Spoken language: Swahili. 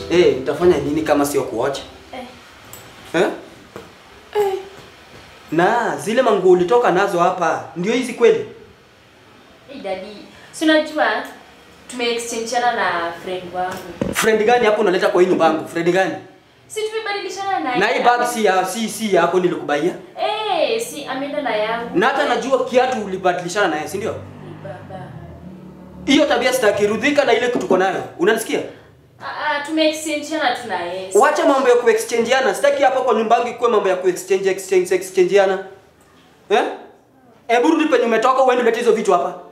Eh, utafanya nini kama sio kuocha? Eh. Eh? Eh. Na zile manguo ulitoka nazo hapa ndio hizi kweli? Hey daddy, si unajua tumeexchangeana na friend wangu. Friend gani hapo unaleta kwa hii nyumba yangu? Friend gani? Si tumebadilishana na Na hii bag si ya si si yako nilikubaia. Eh, si ameenda na yangu. Na hata najua kiatu ulibadilishana naye, si ndio? Ni baba. Hiyo tabia sitaki, rudhika na ile kitu uko nayo. Unanisikia? Ah, ah tumeexchangeana tuna yes. Wacha mambo ya kuexchangeana. Sitaki hapa kwa nyumba yangu ikuwe mambo ya kuexchange exchange exchangeana. Eh? Hebu rudi penye umetoka uende ulete hizo vitu hapa.